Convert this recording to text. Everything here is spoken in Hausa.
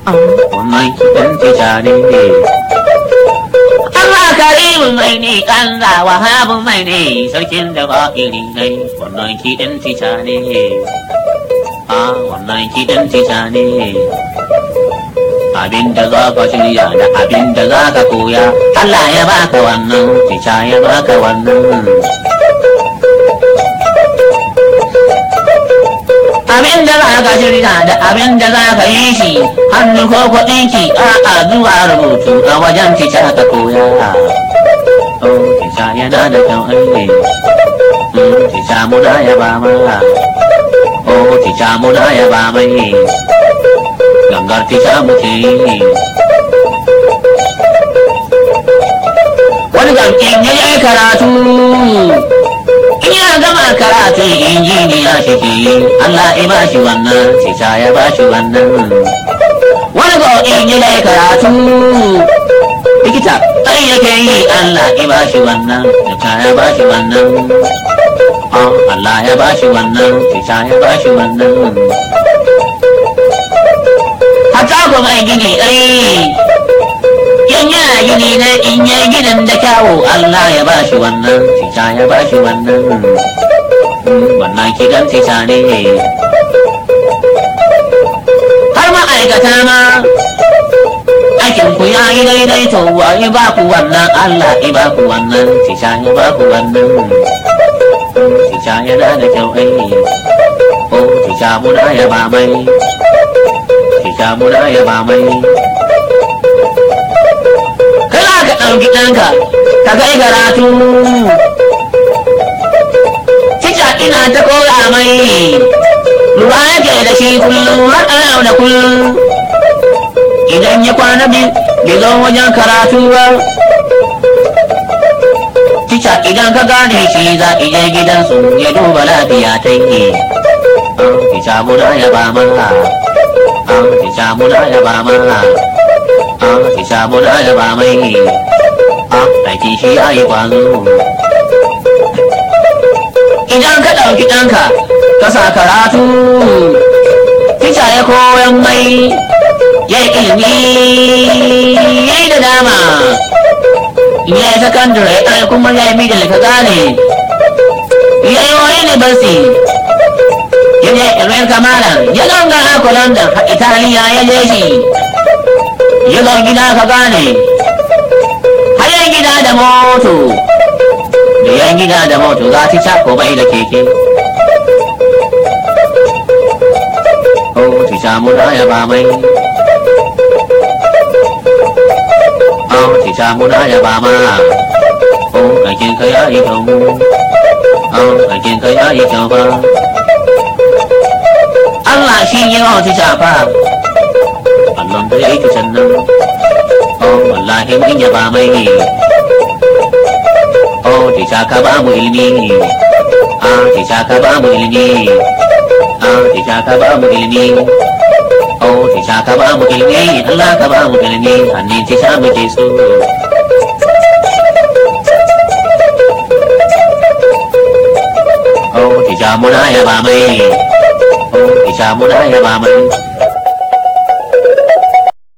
wannan kiɗan tijani ne Allah karimin mai ne Allah wahabin mai ne sarkin da ba iri ne wannan kiɗan tijani ne a wannan kiɗan tijani ne abin da za ka shirya da abin da za ka koya Allah ya baka wannan tica ya baka wannan abin da za ka shirya da abin da za ka yi shi hannu ko kuɗinki a'a zuwa rubutu a wajen tica ka koya oh tica yana da kyau aiki tica muna ya ba ma oh tica muna ya ba mai gangar tica muke yi wani gamkin ya yi karatu in ya gama karatun injiniya shi ke yi Allah ya ba shi wannan tica ya ba shi wannan wani gamkin ya yi karatu likita ɗan yake yi Allah ya ba shi wannan tica ya ba shi wannan Allah ya ba shi wannan tica ya ba shi wannan hata ku mai gini ai in yana gini na in yi ginin da kyawu Allah ya ba shi wannan tica ya ba shi wannan wannan kidan tica ne har ma'aikata ma aikin ku ya yi daidai to wa ya ba ku wannan Allah ya ba ku wannan tica ya ba ku wannan tica yana da kyau ai ko tica muna ya ba mai tica muna ya ba mai kana ka ɗauki ɗanka ka kai karatu tica ina ta koya mai ruwa yake da shi kullum har yau da kullum idan ya kwana biyu bai zo wajen karatu ba tica idan ka gane shi za ki je gidansu ya duba lafiya ta yi tica muna ya ba mana tica muna ya ba mana tica muna ya ba mai aiki shi ya yi kwazo idan ka ɗauki ɗanka ka sa karatu tica ya koyan mai ya yi ilimi ya yi da dama ya yi sakandare ai kuma ya yi middle ka gane ya yi wani ne basi ya je irin kamalan ya gangara ko london a italiya ya je shi ya zo gida ka gane har yan gida da moto da yan gida da moto za ta ko bai da keke Oh, ti samu da ya ba mai Oh, ti samu da ya ba ma Oh, aikin ka ya yi kyau Oh, aikin ka ya yi kyau ba Allah shi yi wa ta shafa Allah da ya yi ta sannan Oh wallahi mun yaba mai Oh ta shaka ba mu ilimi Ah ta shaka ba mu ilimi Ah ta shaka ba mu ilimi Oh ta shaka ba mu ilimi Allah ka ba mu ilimi hannun ta sha muke so Oh ta sha muna yaba mai Oh ta sha muna yaba mai